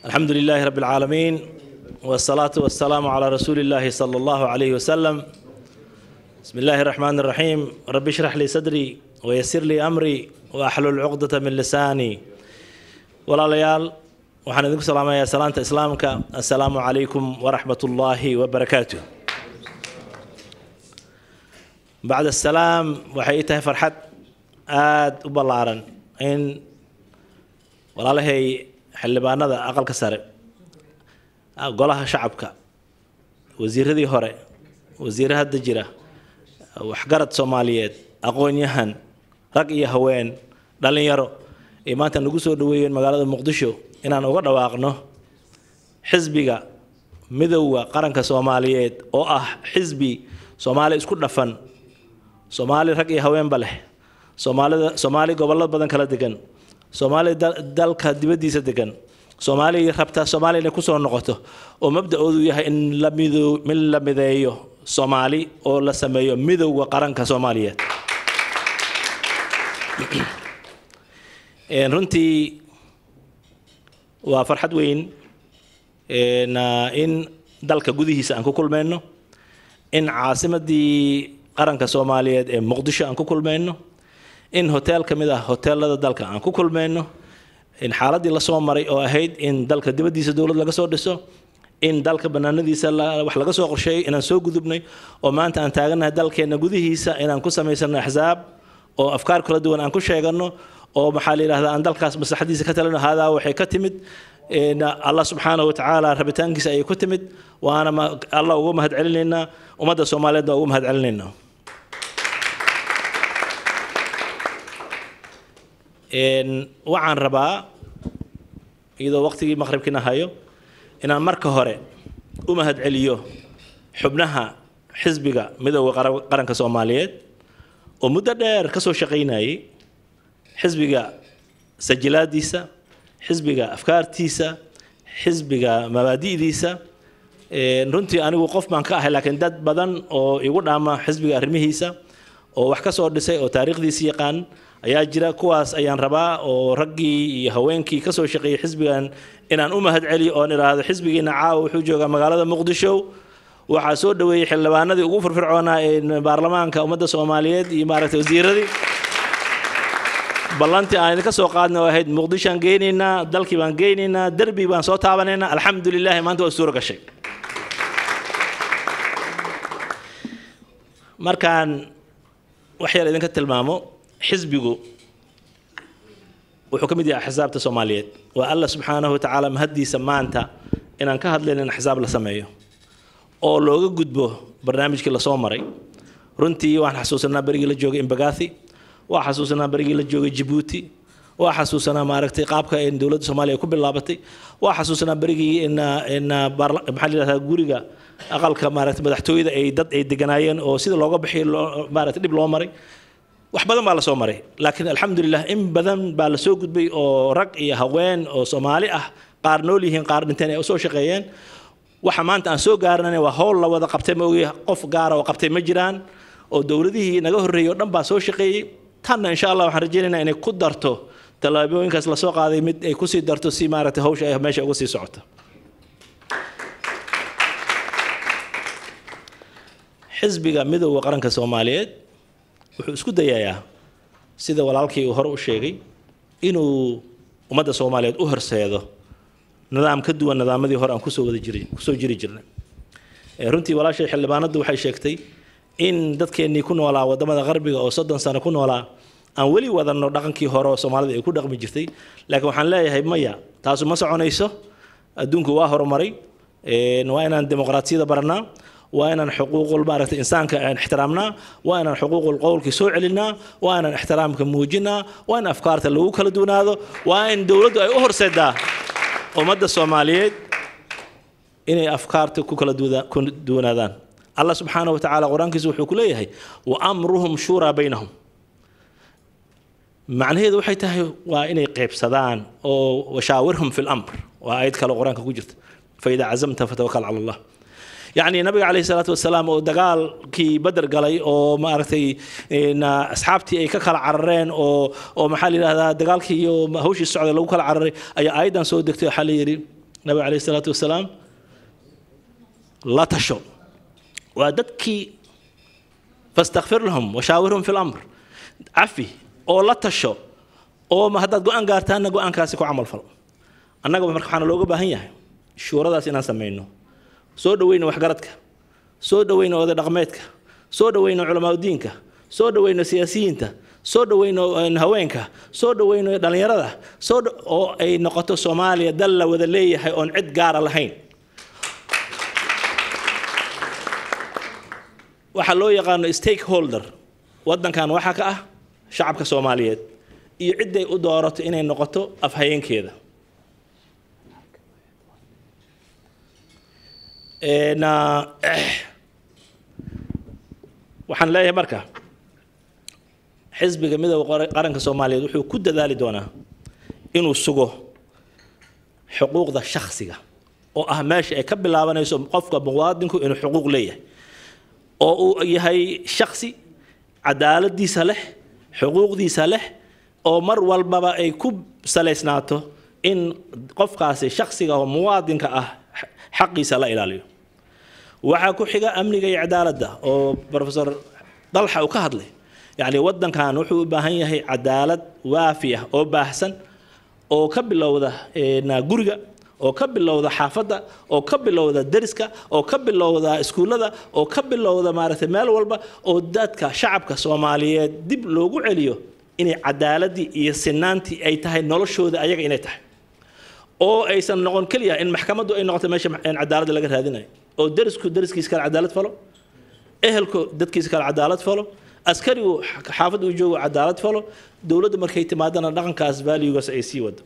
الحمد لله رب العالمين والصلاة والسلام على رسول الله صلى الله عليه وسلم بسم الله الرحمن الرحيم رب اشرح لي صدري ويسر لي أمري وأحلل عقدة من لساني ولا ليال waxaan idinku salaamayaa salaanta islaamka assalaamu calaykum waraxmat ullaahi wabarakaatu bacd asalaam waxay ii tahay farxad aada u ballaaran in walaalahay xildhibaanada aqalka sare golaha shacabka wasiiradii hore wasiire hadda jira waxgarad soomaaliyeed aqoon-yahan rag iyo haween dhallinyaro ay maanta nagu soo dhaweeyeen magaalada muqdisho inaan uga dhawaaqno xisbiga midowda qaranka soomaaliyeed oo ah xisbi soomaali isku dhafan soomaali rag iyo haweenba leh soomaalida soomaali gobollo badan kala degan soomaali dalka dibaddiisa degan soomaali rabta soomaaliya inay kusoo noqoto oo mabda-oodu yahay in la mido in la mideeyo soomaali oo la sameeyo midowda qaranka soomaaliyeed runtii waa farxad weyn in dalka gudihiisa aan ku kulmayno in caasimadii qaranka soomaaliyeed ee muqdisho aan ku kulmayno in hoteel ka mid ah hoteelada dalka aan ku kulmayno in xaaladii lasoo maray oo ahayd in dalka dibaddiisa dowlad laga soo dhiso in dalka banaanadiisa wax laga soo qorsheeyay inaan soo gudubnay oo maanta aan taaganahay dalkeenna gudihiisa inaan ku samaysano axsaab oo afkaar kala duwan aan ku sheegano oo maxaa la yidhahdaa aan dalkaas maslaxadiisa ka talino haadaa waxay ka timid allah subxaanahu watacaala rabitaankiisa ayay ku timid waana allah uga mahad celinaynaa ummadda soomaaliyeed baa uga mahad celinaynaa waxaan rabaa iyadoo waqtigii maqribkiina hayo inaan marka hore u mahad celiyo xubnaha xisbiga midowda qaranka soomaaliyeed oo muddo dheer ka soo shaqaynayay xisbiga sajilaadiisa xisbiga afkaartiisa xisbiga mabaadi'diisa runtii anigu qof baan ka ahay laakiin dad badan oo igu dhaama xisbiga arrimihiisa oo wax ka soo dhisay oo taariikhdiisa yaqaan ayaa jira kuwaas ayaan rabaa oo raggii iyo haweenkii ka soo shaqeeyey xisbigan inaan u mahad celiyo oon idhaahdo xisbigiina caawa wuxuu joogaa magaalada muqdisho waxaa soo dhaweeyey xildhibaanadii ugu firfircoonaa ee baarlamaanka ummadda soomaaliyeed iyo maaragtay wasiiradii ballantii aan idinka soo qaadna oo ahayd muqdishoaan geynaynaa dalkii baan geynaynaa derbi baan soo taabanaynaa alxamdu lilahi maanta waa suuro gashay markaan wax yar idinka tilmaamo xisbigu wuxuu ka mid yahay axsaabta soomaaliyeed waa alla subxaanahu watacaala mahaddiisa maanta inaan ka hadlayn in axsaab la sameeyo oo looga gudbo barnaamijkii lasoo maray runtii waan xasuusanaa berigii la joogay imbagathi waa xasuusanaa berigii la joogay jabuuti waa xasuusanaa maaragtay qaabka in dowladda soomaaliya ku bilaabatay waa xasuusanaa berigii in in maxaa la yidhahdaa guriga aqalka maaragtay madaxtooyada ay dad ay deganaayeen oo sida looga bixiyo loo maaragtay dhib loo maray wax badan baa lasoo maray laakiin alxamdulilah in badan baa lasoo gudbay oo rag iyo haween oo soomaali ah qaar nool yihiin qaar dhinteen ay usoo shaqeeyeen waxa maanta aan soo gaaranay waa howl la wada qabtay ma ogi qof gaara oo qabtay ma jiraan oo dowladihii naga horreeyey oo dhan baa soo shaqeeyey tanna insha allah waxaan rajaynaynaa inay ku darto tallaabooyinkaas lasoo qaaday mid ay kusii darto si maaragtay hawsha ay meesha uga sii socoto xisbiga midowda qaranka soomaaliyeed wuxuu isku dayayaa sida walaalkii uu hore u sheegay inuu ummadda soomaaliyeed u horseedo nidaam ka duwan nidaamadii hore aan kusoo wada jiri kusoo jiri jirnay runtii walaashay xildhibaanaddu waxay sheegtay in dadkeennii ku noolaa waddamada qarbiga oo soddon sano ku noolaa aan weli wadanno dhaqankii hore oo soomaalida ay ku dhaqmi jirtay laakiin waxaan leeyahay maya taasu ma soconayso adduunku waa horumaray waa inaan dimuqraatiyada baranaa waa inaan xuquuqul maaragtay insaanka aan ixtiraamnaa waa inaan xuquuqul qowlkii soo celinaa waa inaan ixtiraamka muujinaa waa in afkaarta lagu kala duwanaado waa in dowladdu ay u horseedaa ummadda soomaaliyeed inay afkaarta ku kala duwanaadaan allah subxaanahu watacaala qur-aankiisa wuxuu ku leeyahay wa amruhum shuuraa baynahum macnaheedu waxay tahay waa inay qeybsadaan oo washaawirhum fi lamr waa ayad kale qur-aanka ku jirta faidaa cazamta fatawakal cala allah yacni nabiga calayhi salaatu wasalaam oo dagaalkii bader galay oo maaragtay asxaabtii ay ka kala carareen oo oo maxaa la yidhahdaa dagaalkii iyo hawshii socda lagu kala cararay ayaa aayaddan soo degtay waxaa la yidhi nabiga calayhi salaatu wasalaam la tasho waa dadkii fastakfir lahum washaawirhum fi lamr cafi oo la tasho oo haddaad go-aan gaartaanna go-aankaasi ku camal falo annaga marka waxaana looga baahan yahay shuuradaas inaan samayno soo dhaweyno waxgaradka soo dhaweyno oday dhaqmeedka soo dhaweyno culamaadudiinka soo dhaweyno siyaasiyiinta soo dhaweyno haweenka soo dhaweyno dhallinyarada soo oo ay noqoto soomaaliya dal la wada leeyahay oon cid gaara lahayn waxaa loo yaqaano stakeholder waddankan waxaa ka ah shacabka soomaaliyeed iyo cidday u doorato inay noqoto afhayeenkeeda waxaan leeyahay marka xisbiga midooda qaranka soomaaliyeed wuxuu ku dadaali doonaa inuu sugo xuquuqda shakhsiga oo ah meesha ay ka bilaabanayso qofka muwaadinku inuu xuquuq leeyahay oo uu yahay shaksi cadaaladiisa leh xuquuqdiisa leh oo mar walbaba ay ku salaysnaato in qofkaasi shaksiga oo muwaadinka ah xaqiisa la ilaaliyo waxaa ku xiga amniga iyo cadaaladda oo profesor dalxa uu ka hadlay yacni waddankan wuxuu u baahan yahay cadaalad waafi ah oo baahsan oo ka bilowda guriga oo ka bilowda xaafadda oo ka bilowda deriska oo ka bilowda iskuullada oo ka bilowda maaragtay meel walba oo dadka shacabka soomaaliyeed dib loogu celiyo inay cadaaladii iyo sinaantii ay tahay noloshooda ayaga inay tahay oo aysan noqon keliya in maxkamaddu ay noqoto meesha cadaaladda laga raadinayo oo derisku deriskiisa kale cadaalad falo ehelku dadkiisa kale cadaalad falo askarigu xaafadda uu joogo cadaalad falo dowladda markay timaadana dhaqankaas valuegaas ay sii wado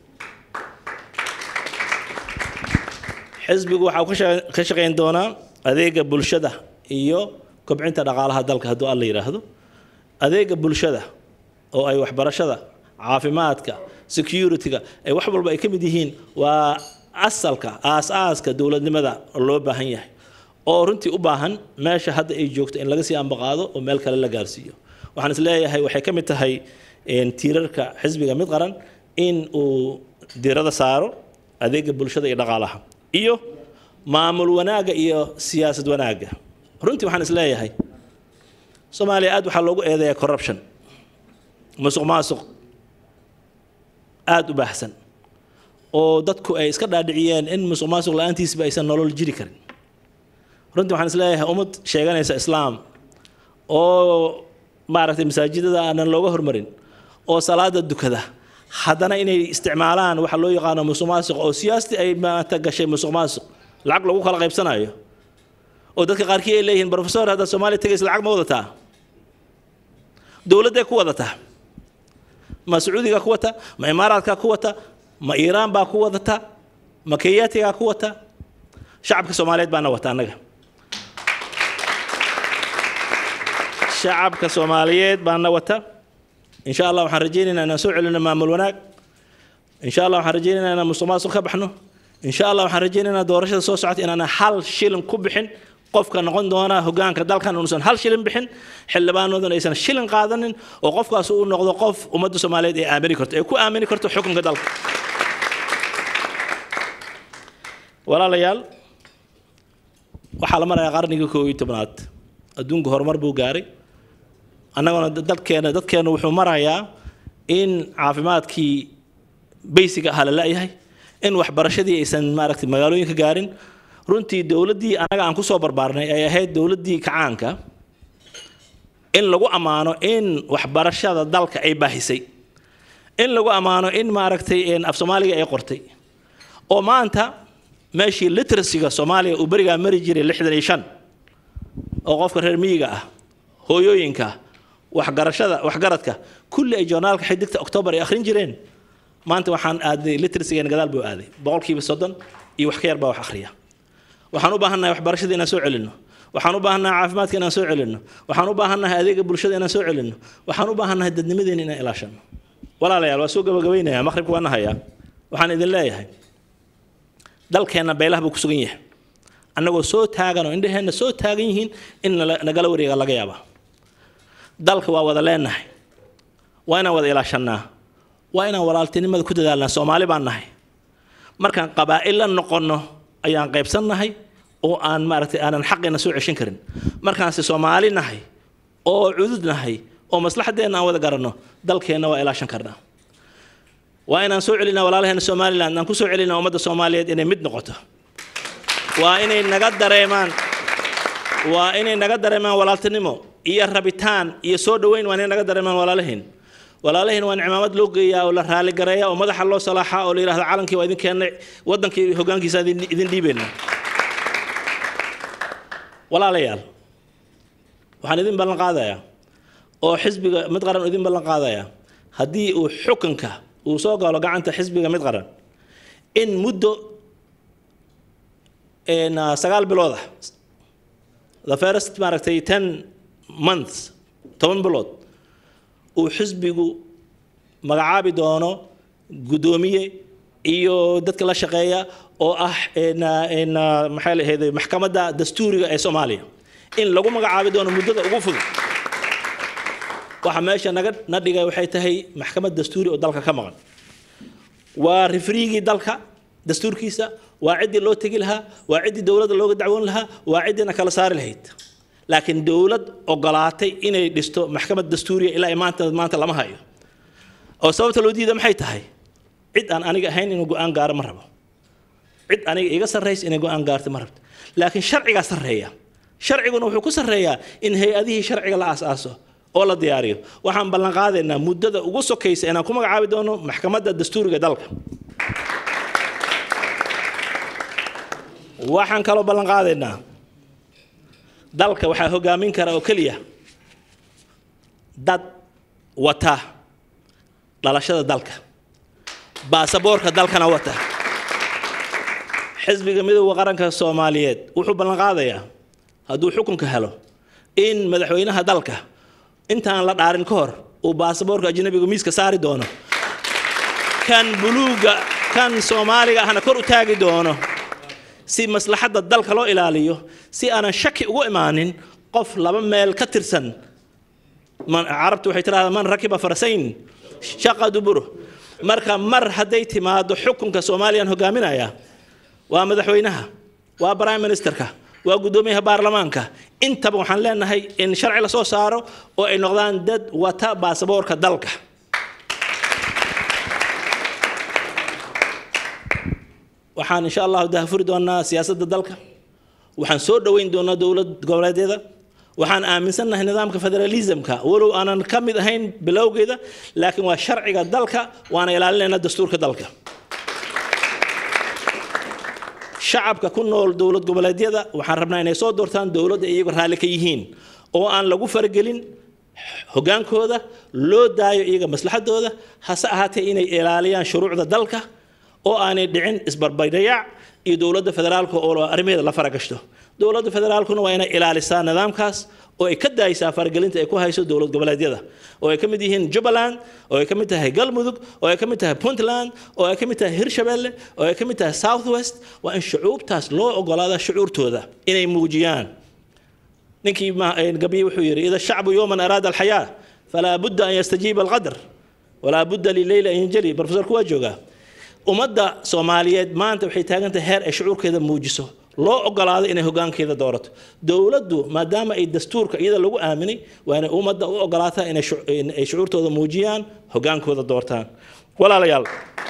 xisbigu waxa uu ka shaqayn doonaa adeega bulshada iyo kobcinta dhaqaalaha dalka hadduu alla yidhaahdo adeega bulshada oo ay waxbarashada caafimaadka security-ga ay wax walba ay ka mid yihiin waa asalka aas-aaska dowladnimada loo baahan yahay oo runtii u baahan meesha hadda ay joogto in laga sii ambaqaado oo meel kale la gaarsiiyo waxaan is leeyahay waxay ka mid tahay tiirarka xisbiga mid qaran in uu diirada saaro adeega bulshada iyo dhaqaalaha iyo maamul wanaagga iyo siyaasad wanaagga runtii waxaan is leeyahay soomaaliya aad waxaa loogu eedeeyaa corruption musuq maasuq aada u baahsan oo dadku ay iska dhaadhiciyeen in musuq maasuq la-aantiisba aysan nolol jiri karin runtii waxaan is leeyahay ummad sheeganaysa islaam oo maaragtay masaajidada aanan looga hormarin oo salaada dukada haddana inay isticmaalaan waxa loo yaqaano musuq maasuq oo siyaastii ay maanta gashay musuq maasuq lacag lagu kala qaybsanayo oo dadka qaarkii ay leeyihiin professor haddaad soomaaliya tegaysa lacag ma wadataa dowladday ku wadataa ma sacuudigaa ku wata ma imaaraadkaa ku wata ma iiraan baa ku wadata ma keyaatigaa ku wata shacabka soomaaliyeed baana wata annaga shacabka soomaaliyeed baana wata insha allah waxaan rajaynaynaa inaan soo celino maamul wanaag insha allah waxaan rajaynaynaa inaan musuq maasuq ka baxno insha allah waxaan rajaynaynaa doorashada soo socota inaan hal shilin ku bixin qofka noqon doona hogaanka dalkan uusan hal shilin bixin xildhibaanoodan aysan shilin qaadanin oo qofkaas uu noqdo qof ummadda soomaaliyeed ay aamini karto ay ku aamini karto xukunka dalka walaalayaal waxaa la marayaa qarnigii koob iyo tobnaad adduunku horumar buu gaaray annaguna dalkeena dadkeena wuxuu marayaa in caafimaadkii baysiga ahaa la la-yahay in waxbarashadii aysan maaragtay magaalooyinka gaarin runtii dowladdii annaga aan kusoo barbaarnay ay ahayd dowladdii kacaanka in lagu ammaano in waxbarashada dalka ay baahisay in lagu ammaano in maaragtay af soomaaliga ay qortay oo maanta meeshii literacyga soomaaliya uu berigaa mari jiray lixdan iyo shan oo qofka reer miyiga ah hooyooyinka waxgarashada waxgaradka kulli ay joornaalka xidigta octoobar ay akhrin jireen maanta waxaan aaday literacygan gadaal buu aaday boqolkiiba soddon iyo wax ka yar baa wax akhriya waxaan u baahannahay waxbarashada inaan soo celinno waxaan u baahannahay caafimaadka inaan soo celinno waxaan u baahannahay adeega bulshada inaan soo celinno waxaan u baahannahay dadnimadeena inaan ilaashanno walaalayaal waa soo gabagabaynayaa maqribka waa nahayaa waxaan idin leeyahay dalkeenna beelaha buu ku sugan yahay annagoo soo taagan oo indhaheenna soo taagan yihiin in nagala wareega laga yaabaa dalka waa wada leenahay waa inaan wada ilaashannaa waa inaan walaaltinimada ku dadaalnaa soomaali baan nahay markaan qabaa'il la noqonno ayaan qaybsannahay oo aan maaragtay aanan xaqeena soo ceshan karin markaanse soomaali nahay oo cudud nahay oo maslaxadeenna aan wada garanno dalkeenna waa ilaashan karnaa waa inaan soo celinaa walaalaheena somaliland aan ku soo celinaa ummadda soomaaliyeed inay mid noqoto waa inay naga dareemaan waa inay naga dareemaan walaaltinimo iyo rabitaan iyo soo dhoweyn waa inay naga dareemaan walaalaheen walaalaheen waa in cimaamad loo geeyaa oo la raaligareeya oo madaxa loo salaaxaa oo la yidhahda calankii waa idin keennay waddankii hoggaankiisa idin dhiibaynaa walaalayaal waxaan idin ballan qaadayaa oo xisbiga mid qaran idin ballan qaadayaa haddii uu xukunka uu soo galo gacanta xisbiga mid qaran in muddo sagaal bilood ah the first maaragtay ten months toban bilood uu xisbigu magacaabi doono guddoomiye iyo dadka la shaqeeya oo ah maxay lahayday maxkamadda dastuuriga ee soomaaliya in lagu magacaabi doono muddada ugu fudud waxa meesha naga na dhigay waxay tahay maxkamad dastuuri oo dalka ka maqan waa rifriigii dalka dastuurkiisa waa ciddii loo tegi lahaa waa ciddii dowladda looga dacwoon lahaa waa ciddiina kala saari lahayd laakiin dowlad ogolaatay inay dhisto maxkamad dastuuriya ilaa maanta maanta lama hayo oo sababta loo diida maxay tahay cid aan aniga ahayn inuu go-aan gaaro ma rabo cid aniga iga sarraysa inay go-aan gaarto ma rabto laakiin sharcigaa sarreeya sharciguna wuxuu ku sarreeyaa in hay-adihii sharciga la aas-aaso oo la diyaariyo waxaan ballan qaadaynaa muddada ugu sokaysa inaan ku magacaabi doono maxkamadda dastuuriga dalka waxaan kaloo ballan qaadaynaa dalka waxaa hogaamin kara oo keliya dad wata dhalashada dalka baasaboorka dalkana wata xisbiga midooda qaranka soomaaliyeed wuxuu ballan qaadayaa hadduu xukunka helo in madaxweynaha dalka intaan la dhaarin ka hor uu baasaboorka ajnabiga miiska saari doono kan buluuga kan soomaaliga ahna kor u taagi doono si maslaxadda dalka loo ilaaliyo si aanan shaki ugu imaanin qof laba meel ka tirsan carabtu waxay tidhahdaa man rakiba farasayn shaqa duburo marka mar hadday timaado xukunka soomaaliyaan hogaaminaya waa madaxweynaha waa prime ministerka waa guddoomiyaha baarlamaanka intaba waxaan leenahay in sharci lasoo saaro oo ay noqdaan dad wata baasaboorka dalka waxaan insha allahu dahafuri doonaa siyaasadda dalka waxaan soo dhoweyn doonaa dowlad goboleedyada waxaan aaminsannahay nidaamka federalismka walow aanan ka mid ahayn bilowgeeda laakiin waa sharciga dalka waana ilaalinaynaa dastuurka dalka shacabka ku nool dowlad goboleedyada waxaan rabnaa inay soo doortaan dowladda iyagoo raalli ka yihiin oo aan lagu faragelin hogaankooda loo daayo iyaga maslaxadooda hase ahaatee inay ilaaliyaan shuruucda dalka oo aanay dhicin isbarbardhayac iyo dowladda federaalka oo arrimaheeda la faragashto dowladda federaalkuna waa inay ilaalisaa nidaamkaas oo ay ka daaysaa faragelinta ay ku hayso dowlad goboleedyada oo ay ka mid yihiin jubbaland oo ay ka mid tahay galmudug oo ay ka mid tahay puntland oo ay ka mid tahay hirshabelle oo ay ka mid tahay south west waa in shucuubtaas loo ogolaada shucuurtooda inay muujiyaan ninkii gabiye wuxuu yidhi ida shacbu yowman araada alxayaa falaa budda an yastajiiba alqadr walaa budda lileyli an yanjali profesorku waa joogaa ummadda soomaaliyeed maanta waxay taagan tahay heer ay shucuurkeeda muujiso loo ogolaado inay hogaankeeda doorato dowladdu maadaama ay dastuurka iyada lagu aaminay waa inay ummadda u ogolaataa inay shucuurtooda muujiyaan hogaankooda doortaan walaalayaal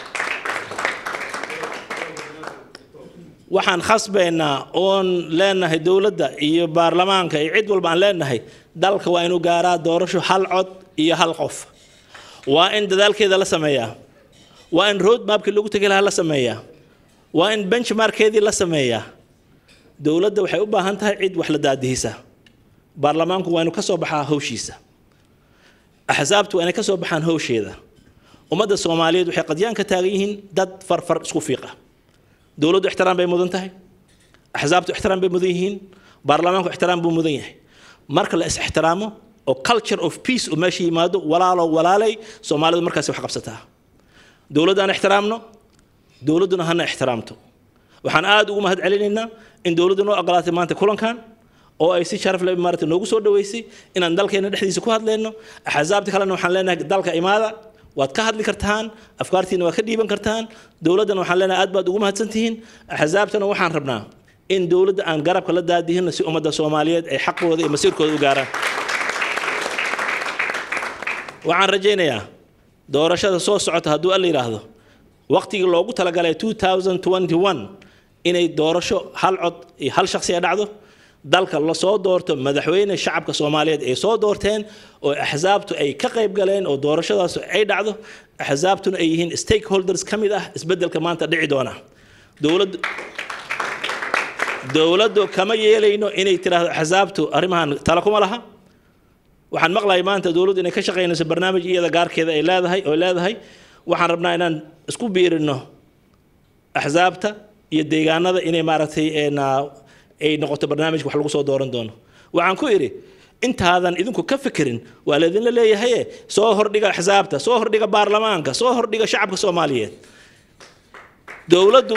waxaan khasbaynaa oon leenahay dowladda iyo baarlamaanka iyo cid walba aan leenahay dalka waa inuu gaaraa doorasho hal cod iyo hal qof waa in dadaalkeeda la sameeyaa waa in road mapkii lagu tegi lahaa la sameeyaa waa in benchmarkeedii la sameeyaa dowladda waxay u baahan tahay cid wax la daadihisa baarlamaanku waa inuu ka soo baxaa hawshiisa axsaabtu waa inay ka soo baxaan hawsheeda ummadda soomaaliyeed waxay qadyaan ka taagan yihiin dad farfar isku fiiqa dowladdu ixtiraam bay mudan tahay axsaabtu ixtiraam bay mudan yihiin baarlamaanku ixtiraam buu mudan yahay marka la is ixtiraamo oo culture of peace uu meesha yimaado walaalo walaalay soomaalidu markaasi wax qabsataa dowladda aan ixtiraamno dowladduna hana ixtiraamto waxaan aada ugu mahad celinaynaa in dowladdu noo ogolaatay maanta kulankan oo ay si sharaf leh maarata noogu soo dhaweysay inaan dalkeena dhexdiisa ku hadlayno axsaabta kalena waxaan leenahay dalka imaada waad ka hadli kartaan afkaartiina waad ka dhiiban kartaan dowladdana waxaan leenahay aad baad ugu mahadsantihiin axsaabtana waxaan rabnaa in dowladda aan garabka la daadihino si ummadda soomaaliyeed ay xaqooda iyo masiirkooda u gaaraan waxaan rajaynayaa doorashada soo socota hadduu alla yidhaahdo waqtigii loogu talagalay 2021 inay doorasho hal cod iyo hal shakhsiya dhacdo dalka lasoo doorto madaxweyne shacabka soomaaliyeed ay soo doorteen oo axsaabtu ay ka qayb galeen oo doorashadaas ay dhacdo axsaabtuna ay yihiin stakeholders ka mid ah isbeddelka maanta dhici doona dowladdu dowladdu kama yeelayno inay tiraahdo axsaabtu arrimahan tala kuma laha waxaan maqlahay maanta dowladdu inay ka shaqaynayso barnaamij iyada gaarkeeda ay leedahay oo leedahay waxaan rabnaa inaan isku biirino axsaabta iyo deegaanada inay maaragtay ay noqoto barnaamijka wax lagu soo dooran doono waxaan ku idhi intaadan idinku ka fikirin waa laydinla leeyahaye soo hordhiga axsaabta soo hordhiga baarlamaanka soo hordhiga shacabka soomaaliyeed dowladdu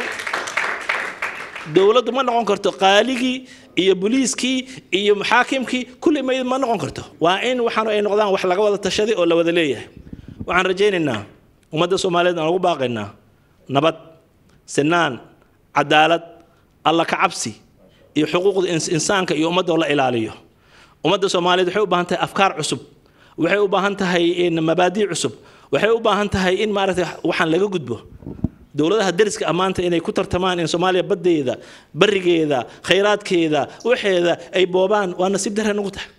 dowladdu ma noqon karto qaaligii iyo booliiskii iyo xaakimkii kulli ma ma noqon karto waa in waxaan ay noqdaan wax laga wada tashaday oo la wada leeyahay waxaan rajaynaynaa ummadda soomaaliyeed aan ugu baaqaynaa nabad sinaan cadaalad alla ka cabsi iyo xuquuqda insaanka iyo ummadda oo la ilaaliyo ummadda soomaaliyeed waxay u baahan tahay afkaar cusub waxay u baahan tahay mabaadii cusub waxay u baahan tahay in maaragtay waxaan laga gudbo dowladaha deriska ammaanta inay ku tartamaan in soomaaliya baddeeda barigeeda khayraadkeeda waxeeda ay boobaan waa nasiib darre nagu tahay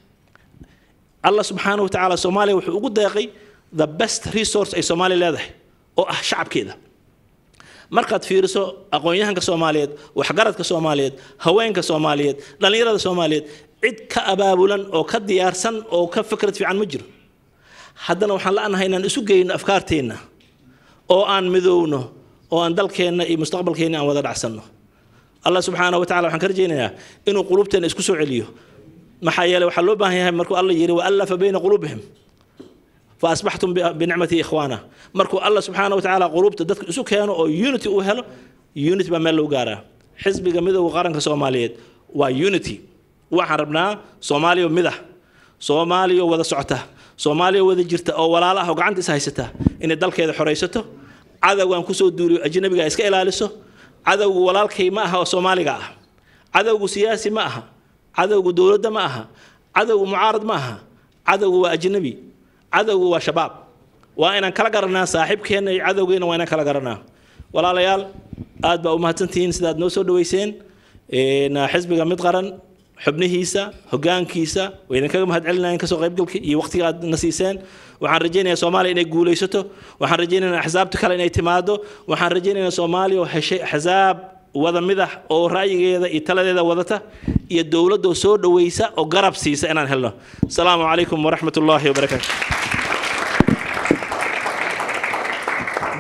allah subxaanahu watacaala soomaaliya wuxuu ugu deeqay the best resource ay soomaaliya leedahay oo ah shacabkeeda markaad fiiriso aqoon-yahanka soomaaliyeed waxgaradka soomaaliyeed haweenka soomaaliyeed dhallinyarada soomaaliyeed cid ka abaabulan oo ka diyaarsan oo ka fikrad fiican ma jiro haddana waxaan la-nahay inaan isu geyno afkaarteenna oo aan midowno oo aan dalkeenna iyo mustaqbalkeenna aan wada dhacsanno allah subxaana wa tacala waxaan ka rajaynayaa inuu qulubteenna isku soo celiyo maxaa yeeley waxaa loo baahan yahay markuu alla yidhi waallafa bayna quluubihim fa asbaxtum binicmati ikhwaana markuu alla subxaana wa tacaala quluubta dadka isu keeno oo unity uu helo unity baa meel lagu gaaraa xisbiga midowga qaranka soomaaliyeed waa unity waxaan rabnaa soomaaliya midah soomaaliya wada socota soomaaliya wada jirta oo walaala ah oo gacanta is haysata inay dalkeeda xoraysato cadowgaan kusoo duuliyo ajnabiga iska ilaaliso cadowgu walaalkay ma aha oo soomaaliga ah cadowgu siyaasi ma aha cadowgu dowladda ma aha cadowgu mucaarad ma aha cadowgu waa ajnabi cadowgu waa shabaab waa inaan kala garanaa saaxiibkeenna iyo cadowgeenna waa inaan kala garanaa walaalayaal aad baa u mahadsantihiin sidaad noo soo dhaweyseen xisbiga mid qaran xubnihiisa hogaankiisa way idinkaga mahad celinayeen kasoo qaybgalka iyo waqtiga aad na siiseen waxaan rajaynayaa soomaaliya inay guulaysato waxaan rajaynayaa axsaabta kale inay timaado waxaan rajaynayaa soomaaliya oo heshay axsaab wada midax oo ra'yigeeda iyo taladeeda wadata iyo dowladda oo soo dhaweysa oo garab siisa inaan helno asalaamu calaykum waraxmat ullaahi wabarakaatu